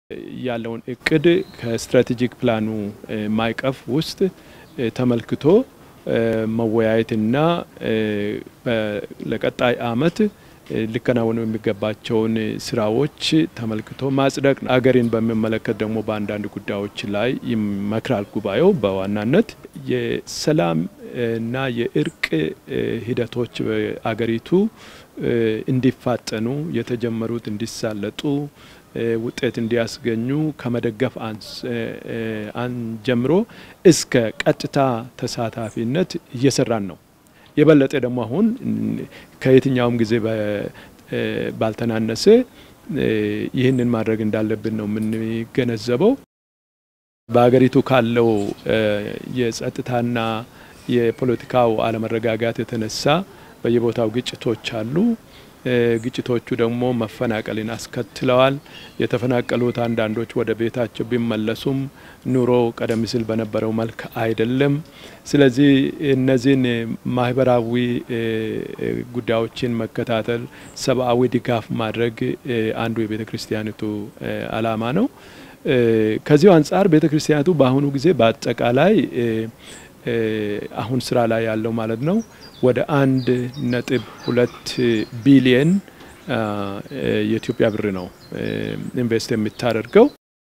ያለውን እቅድ ከስትራቴጂክ ፕላኑ ማዕቀፍ ውስጥ ተመልክቶ መወያየትና ለቀጣይ አመት ሊከናወኑ የሚገባቸውን ስራዎች ተመልክቶ ማጽደቅ ነው። አገሬን በሚመለከት ደግሞ በአንዳንድ ጉዳዮች ላይ ይመክራል ጉባኤው። በዋናነት የሰላም እና የእርቅ ሂደቶች በአገሪቱ እንዲፋጠኑ የተጀመሩት እንዲሳለጡ ውጤት እንዲያስገኙ ከመደገፍ ጀምሮ እስከ ቀጥታ ተሳታፊነት እየሰራን ነው። የበለጠ ደግሞ አሁን ከየትኛውም ጊዜ ባልተናነሰ ይህንን ማድረግ እንዳለብን ነው የምንገነዘበው። በሀገሪቱ ካለው የጸጥታና የፖለቲካው አለመረጋጋት የተነሳ በየቦታው ግጭቶች አሉ። ግጭቶቹ ደግሞ መፈናቀልን አስከትለዋል። የተፈናቀሉት አንዳንዶች ወደ ቤታቸው ቢመለሱም ኑሮ ቀደም ሲል በነበረው መልክ አይደለም። ስለዚህ እነዚህን ማህበራዊ ጉዳዮችን መከታተል፣ ሰብአዊ ድጋፍ ማድረግ አንዱ የቤተ ክርስቲያኒቱ ዓላማ ነው። ከዚሁ አንጻር ቤተ ክርስቲያኒቱ በአሁኑ ጊዜ በአጠቃላይ አሁን ስራ ላይ ያለው ማለት ነው ወደ አንድ ነጥብ ሁለት ቢሊየን የኢትዮጵያ ብር ነው ኢንቨስት የምታደርገው።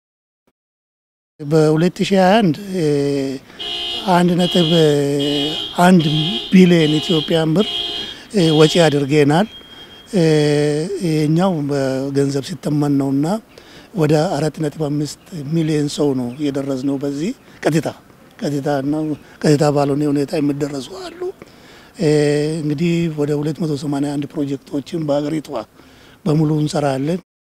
በ2021 አንድ ነጥብ አንድ ቢሊየን ኢትዮጵያን ብር ወጪ አድርገናል። ይህኛው በገንዘብ ሲተመን ነውና ወደ አራት ነጥብ አምስት ሚሊዮን ሰው ነው የደረስ ነው። በዚህ ቀጥታ ቀጥታና ቀጥታ ባልሆነ ሁኔታ የሚደረሱ አሉ። እንግዲህ ወደ 281 ፕሮጀክቶችን በሀገሪቷ በሙሉ እንሰራለን።